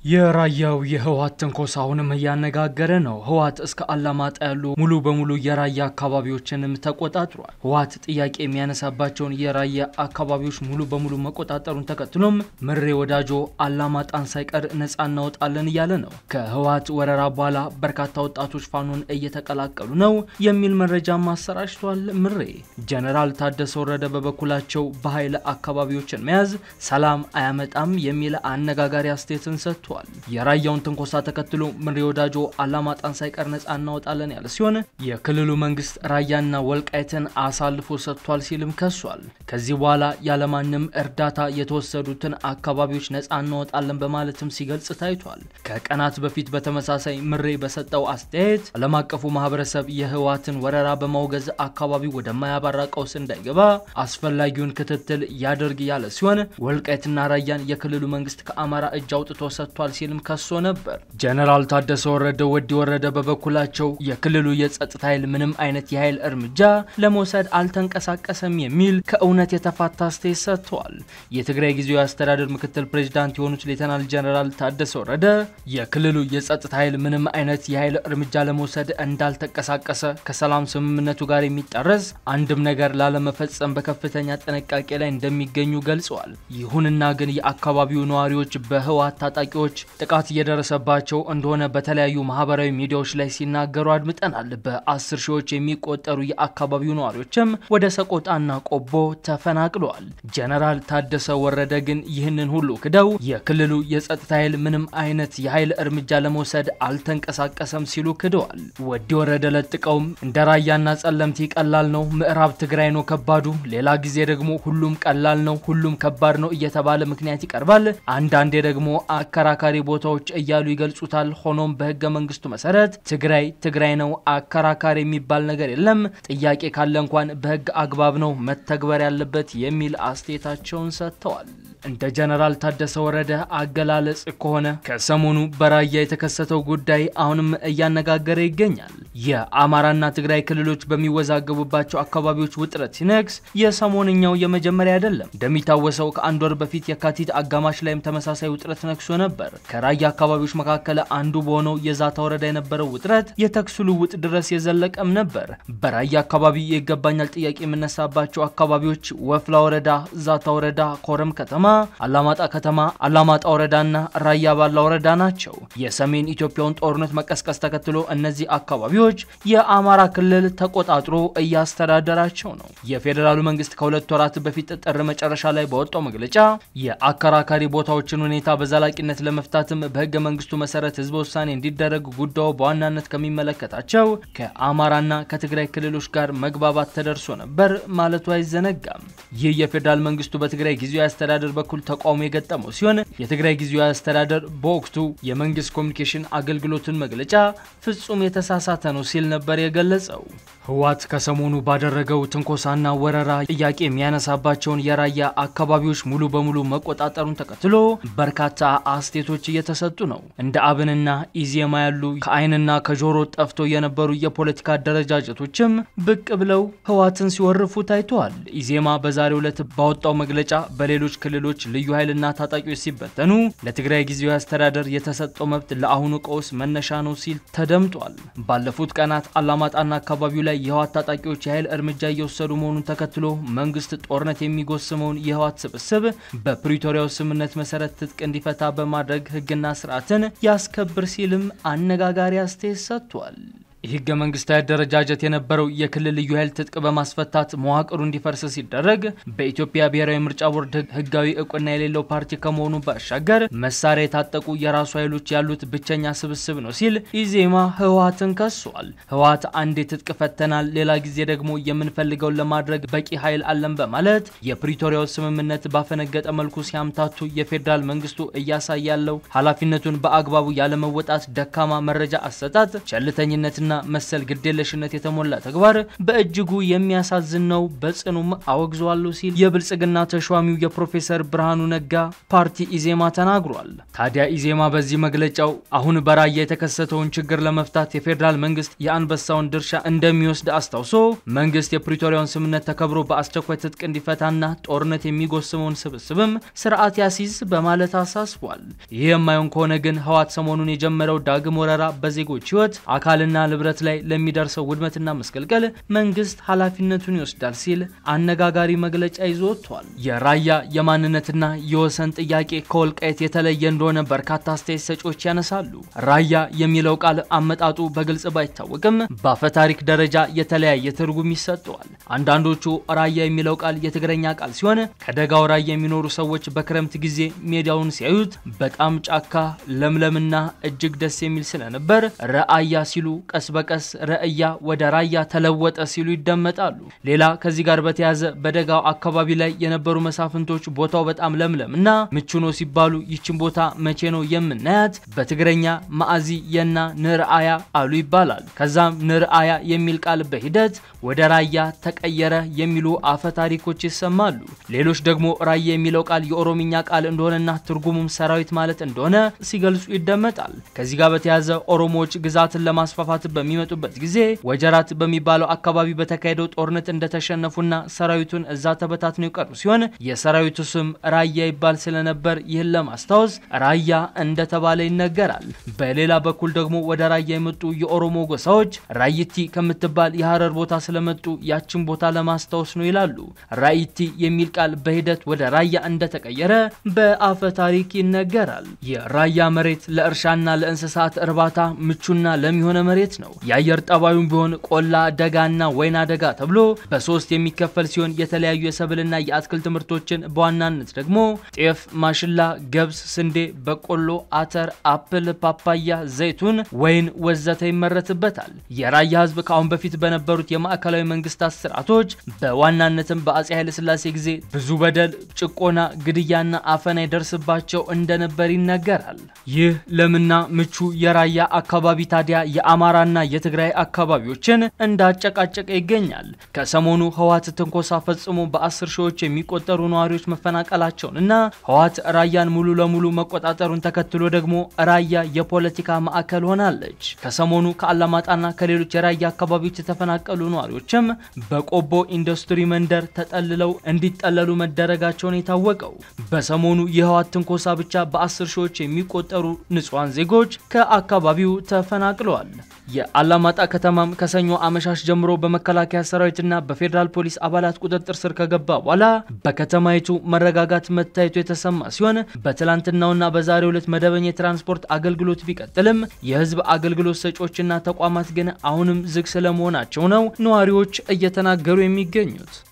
የራያው የህወሓት ትንኮሳ አሁንም እያነጋገረ ነው። ህወሓት እስከ አላማጣ ያሉ ሙሉ በሙሉ የራያ አካባቢዎችንም ተቆጣጥሯል። ህወሓት ጥያቄ የሚያነሳባቸውን የራያ አካባቢዎች ሙሉ በሙሉ መቆጣጠሩን ተከትሎም ምሬ ወዳጆ አላማጣን ሳይቀር ነጻ እናወጣለን እያለ ነው። ከህወሓት ወረራ በኋላ በርካታ ወጣቶች ፋኖን እየተቀላቀሉ ነው የሚል መረጃ ማሰራጭቷል። ምሬ ጀነራል ታደሰ ወረደ በበኩላቸው በኃይል አካባቢዎችን መያዝ ሰላም አያመጣም የሚል አነጋጋሪ አስተያየትን ሰጥቷል። የራያውን ትንኮሳ ተከትሎ ምሬ ወዳጆ አላማጣን ሳይቀር ነጻ እናወጣለን ያለ ሲሆን የክልሉ መንግስት ራያና ወልቃይትን አሳልፎ ሰጥቷል ሲልም ከሷል። ከዚህ በኋላ ያለማንም እርዳታ የተወሰዱትን አካባቢዎች ነጻ እናወጣለን በማለትም ሲገልጽ ታይቷል። ከቀናት በፊት በተመሳሳይ ምሬ በሰጠው አስተያየት ዓለም አቀፉ ማህበረሰብ የህወሓትን ወረራ በማውገዝ አካባቢው ወደማያባራ ቀውስ እንዳይገባ አስፈላጊውን ክትትል ያደርግ ያለ ሲሆን ወልቃይትና ራያን የክልሉ መንግስት ከአማራ እጅ አውጥቶ ሰጥቷል ሲልም ከሶ ነበር። ጀነራል ታደሰ ወረደ ወዲ ወረደ በበኩላቸው የክልሉ የጸጥታ ኃይል ምንም አይነት የኃይል እርምጃ ለመውሰድ አልተንቀሳቀሰም የሚል ከእውነት የተፋታ አስተያየት ሰጥተዋል። የትግራይ ጊዜያዊ አስተዳደር ምክትል ፕሬዚዳንት የሆኑት ሌተናል ጀነራል ታደሰ ወረደ የክልሉ የጸጥታ ኃይል ምንም አይነት የኃይል እርምጃ ለመውሰድ እንዳልተንቀሳቀሰ ከሰላም ስምምነቱ ጋር የሚጣረስ አንድም ነገር ላለመፈጸም በከፍተኛ ጥንቃቄ ላይ እንደሚገኙ ገልጸዋል። ይሁንና ግን የአካባቢው ነዋሪዎች በህወሓት ታጣቂዎች ጥቃት እየደረሰባቸው እንደሆነ በተለያዩ ማህበራዊ ሚዲያዎች ላይ ሲናገሩ አድምጠናል። በአስር ሺዎች የሚቆጠሩ የአካባቢው ነዋሪዎችም ወደ ሰቆጣና ቆቦ ተፈናቅለዋል። ጀነራል ታደሰ ወረደ ግን ይህንን ሁሉ ክደው የክልሉ የጸጥታ ኃይል ምንም አይነት የኃይል እርምጃ ለመውሰድ አልተንቀሳቀሰም ሲሉ ክደዋል። ወዲ ወረደ ለጥቀውም እንደ ራያና ጸለምቲ ቀላል ነው፣ ምዕራብ ትግራይ ነው ከባዱ፣ ሌላ ጊዜ ደግሞ ሁሉም ቀላል ነው፣ ሁሉም ከባድ ነው እየተባለ ምክንያት ይቀርባል። አንዳንዴ ደግሞ አከራካሪ ቦታዎች እያሉ ይገልጹታል። ሆኖም በህገ መንግስቱ መሰረት ትግራይ ትግራይ ነው፣ አከራካሪ የሚባል ነገር የለም። ጥያቄ ካለ እንኳን በህግ አግባብ ነው መተግበር ያለበት የሚል አስተያየታቸውን ሰጥተዋል። እንደ ጀነራል ታደሰ ወረደ አገላለጽ ከሆነ ከሰሞኑ በራያ የተከሰተው ጉዳይ አሁንም እያነጋገረ ይገኛል። የአማራና ትግራይ ክልሎች በሚወዛገቡባቸው አካባቢዎች ውጥረት ሲነግስ የሰሞንኛው የመጀመሪያ አይደለም። እንደሚታወሰው ከአንድ ወር በፊት የካቲት አጋማሽ ላይም ተመሳሳይ ውጥረት ነግሶ ነበር። ከራያ አካባቢዎች መካከል አንዱ በሆነው የዛታ ወረዳ የነበረው ውጥረት የተኩስ ልውውጥ ድረስ የዘለቀም ነበር። በራያ አካባቢ የይገባኛል ጥያቄ የምነሳባቸው አካባቢዎች ወፍላ ወረዳ፣ ዛታ ወረዳ፣ ኮረም ከተማ አላማጣ ከተማ፣ አላማጣ ወረዳና ራያ ባላ ወረዳ ናቸው። የሰሜን ኢትዮጵያውን ጦርነት መቀስቀስ ተከትሎ እነዚህ አካባቢዎች የአማራ ክልል ተቆጣጥሮ እያስተዳደራቸው ነው። የፌዴራሉ መንግስት ከሁለት ወራት በፊት ጥር መጨረሻ ላይ በወጣው መግለጫ የአከራካሪ ቦታዎችን ሁኔታ በዘላቂነት ለመፍታትም በህገ መንግስቱ መሰረት ህዝበ ውሳኔ እንዲደረግ ጉዳዩ በዋናነት ከሚመለከታቸው ከአማራና ከትግራይ ክልሎች ጋር መግባባት ተደርሶ ነበር ማለቱ አይዘነጋም። ይህ የፌዴራል መንግስቱ በትግራይ ጊዜያዊ አስተዳደር በኩል ተቃውሞ የገጠመው ሲሆን የትግራይ ጊዜያዊ አስተዳደር በወቅቱ የመንግስት ኮሚኒኬሽን አገልግሎትን መግለጫ ፍጹም የተሳሳተ ነው ሲል ነበር የገለጸው። ህወሓት ከሰሞኑ ባደረገው ትንኮሳና ወረራ ጥያቄ የሚያነሳባቸውን የራያ አካባቢዎች ሙሉ በሙሉ መቆጣጠሩን ተከትሎ በርካታ አስተያየቶች እየተሰጡ ነው። እንደ አብንና ኢዜማ ያሉ ከአይንና ከጆሮ ጠፍቶ የነበሩ የፖለቲካ አደረጃጀቶችም ብቅ ብለው ህወሓትን ሲወርፉ ታይተዋል። ኢዜማ በዛሬው ዕለት ባወጣው መግለጫ በሌሎች ክልሎች ልዩ ኃይልና ታጣቂዎች ሲበተኑ ለትግራይ ጊዜያዊ አስተዳደር የተሰጠው መብት ለአሁኑ ቀውስ መነሻ ነው ሲል ተደምጧል። ባለፉት ቀናት አላማጣና አካባቢው ላይ የህወሓት ታጣቂዎች የኃይል እርምጃ እየወሰዱ መሆኑን ተከትሎ መንግስት ጦርነት የሚጎስመውን የህወሓት ስብስብ በፕሪቶሪያው ስምምነት መሰረት ትጥቅ እንዲፈታ በማድረግ ህግና ስርዓትን ያስከብር ሲልም አነጋጋሪ አስተያየት ሰጥቷል። የህገ መንግስታዊ አደረጃጀት የነበረው የክልል ልዩ ኃይል ትጥቅ በማስፈታት መዋቅሩ እንዲፈርስ ሲደረግ በኢትዮጵያ ብሔራዊ ምርጫ ቦርድ ህጋዊ እውቅና የሌለው ፓርቲ ከመሆኑ ባሻገር መሳሪያ የታጠቁ የራሱ ኃይሎች ያሉት ብቸኛ ስብስብ ነው ሲል ኢዜማ ህወሓትን ከሷል። ህወሓት አንዴ ትጥቅ ፈተናል፣ ሌላ ጊዜ ደግሞ የምንፈልገውን ለማድረግ በቂ ኃይል አለን በማለት የፕሪቶሪያው ስምምነት ባፈነገጠ መልኩ ሲያምታቱ የፌዴራል መንግስቱ እያሳየ ያለው ኃላፊነቱን በአግባቡ ያለመወጣት፣ ደካማ መረጃ አሰጣጥ፣ ቸልተኝነትና ዘረኝነትና መሰል ግዴለሽነት የተሞላ ተግባር በእጅጉ የሚያሳዝን ነው፣ በጽኑም አወግዘዋለሁ ሲል የብልጽግና ተሿሚው የፕሮፌሰር ብርሃኑ ነጋ ፓርቲ ኢዜማ ተናግሯል። ታዲያ ኢዜማ በዚህ መግለጫው አሁን በራያ የተከሰተውን ችግር ለመፍታት የፌዴራል መንግስት የአንበሳውን ድርሻ እንደሚወስድ አስታውሶ መንግስት የፕሪቶሪያውን ስምምነት ተከብሮ በአስቸኳይ ትጥቅ እንዲፈታና ጦርነት የሚጎስመውን ስብስብም ስርዓት ያሲዝ በማለት አሳስቧል። ይህ የማይሆን ከሆነ ግን ህወሓት ሰሞኑን የጀመረው ዳግም ወረራ በዜጎች ህይወት አካልና ንብረት ላይ ለሚደርሰው ውድመትና መስቀልቀል መንግስት ኃላፊነቱን ይወስዳል ሲል አነጋጋሪ መግለጫ ይዞ ወጥቷል። የራያ የማንነትና የወሰን ጥያቄ ከወልቃይት የተለየ እንደሆነ በርካታ አስተያየት ሰጪዎች ያነሳሉ። ራያ የሚለው ቃል አመጣጡ በግልጽ ባይታወቅም በአፈታሪክ ደረጃ የተለያየ ትርጉም ይሰጠዋል። አንዳንዶቹ ራያ የሚለው ቃል የትግረኛ ቃል ሲሆን ከደጋው ራያ የሚኖሩ ሰዎች በክረምት ጊዜ ሜዳውን ሲያዩት በጣም ጫካ ለምለምና እጅግ ደስ የሚል ስለነበር ረአያ ሲሉ ቀስ በቀስ ረእያ ወደ ራያ ተለወጠ ሲሉ ይደመጣሉ። ሌላ ከዚህ ጋር በተያያዘ በደጋው አካባቢ ላይ የነበሩ መሳፍንቶች ቦታው በጣም ለምለም እና ምቹ ነው ሲባሉ ይችን ቦታ መቼ ነው የምናያት? በትግረኛ ማዕዚ የና ንርአያ አሉ ይባላል። ከዛም ንርአያ የሚል ቃል በሂደት ወደ ራያ ተቀየረ የሚሉ አፈ ታሪኮች ይሰማሉ። ሌሎች ደግሞ ራያ የሚለው ቃል የኦሮምኛ ቃል እንደሆነና ትርጉሙም ሰራዊት ማለት እንደሆነ ሲገልጹ ይደመጣል። ከዚህ ጋር በተያያዘ ኦሮሞዎች ግዛትን ለማስፋፋት በሚመጡበት ጊዜ ወጀራት በሚባለው አካባቢ በተካሄደው ጦርነት እንደተሸነፉና ሰራዊቱን እዛ ተበታትነው የቀሩ ሲሆን የሰራዊቱ ስም ራያ ይባል ስለነበር ይህን ለማስታወስ ራያ እንደተባለ ይነገራል። በሌላ በኩል ደግሞ ወደ ራያ የመጡ የኦሮሞ ጎሳዎች ራይቲ ከምትባል የሀረር ቦታ ስለመጡ ያችን ቦታ ለማስታወስ ነው ይላሉ። ራይቲ የሚል ቃል በሂደት ወደ ራያ እንደተቀየረ በአፈ ታሪክ ይነገራል። የራያ መሬት ለእርሻና ለእንስሳት እርባታ ምቹና ለም የሆነ መሬት ነው። የአየር ጠባዩም ቢሆን ቆላ፣ ደጋና ወይና ደጋ ተብሎ በሶስት የሚከፈል ሲሆን የተለያዩ የሰብልና የአትክልት ምርቶችን በዋናነት ደግሞ ጤፍ፣ ማሽላ፣ ገብስ፣ ስንዴ፣ በቆሎ፣ አተር፣ አፕል፣ ፓፓያ፣ ዘይቱን፣ ወይን ወዘተ ይመረትበታል። የራያ ህዝብ ከአሁን በፊት በነበሩት የማዕከላዊ መንግስታት ስርዓቶች በዋናነትም በአጼ ኃይለስላሴ ጊዜ ብዙ በደል፣ ጭቆና፣ ግድያና አፈና ይደርስባቸው እንደነበር ይነገራል። ይህ ለምና ምቹ የራያ አካባቢ ታዲያ የአማራና የትግራይ አካባቢዎችን እንዳጨቃጨቀ ይገኛል። ከሰሞኑ ህወሓት ትንኮሳ ፈጽሞ በአስር ሺዎች የሚቆጠሩ ነዋሪዎች መፈናቀላቸውን እና ህወሓት ራያን ሙሉ ለሙሉ መቆጣጠሩን ተከትሎ ደግሞ ራያ የፖለቲካ ማዕከል ሆናለች። ከሰሞኑ ከአላማጣና ከሌሎች የራያ አካባቢዎች የተፈናቀሉ ነዋሪዎችም በቆቦ ኢንዱስትሪ መንደር ተጠልለው እንዲጠለሉ መደረጋቸውን የታወቀው በሰሞኑ የህወሓት ትንኮሳ ብቻ በአስር ሺዎች የሚቆጠሩ ንጹሐን ዜጎች ከአካባቢው ተፈናቅለዋል። የአላማጣ ከተማም ከሰኞ አመሻሽ ጀምሮ በመከላከያ ሰራዊትና በፌዴራል ፖሊስ አባላት ቁጥጥር ስር ከገባ በኋላ በከተማይቱ መረጋጋት መታየቱ የተሰማ ሲሆን በትላንትናውና በዛሬው ዕለት መደበኛ የትራንስፖርት አገልግሎት ቢቀጥልም የህዝብ አገልግሎት ሰጪዎችና ተቋማት ግን አሁንም ዝግ ስለመሆናቸው ነው ነዋሪዎች እየተናገሩ የሚገኙት።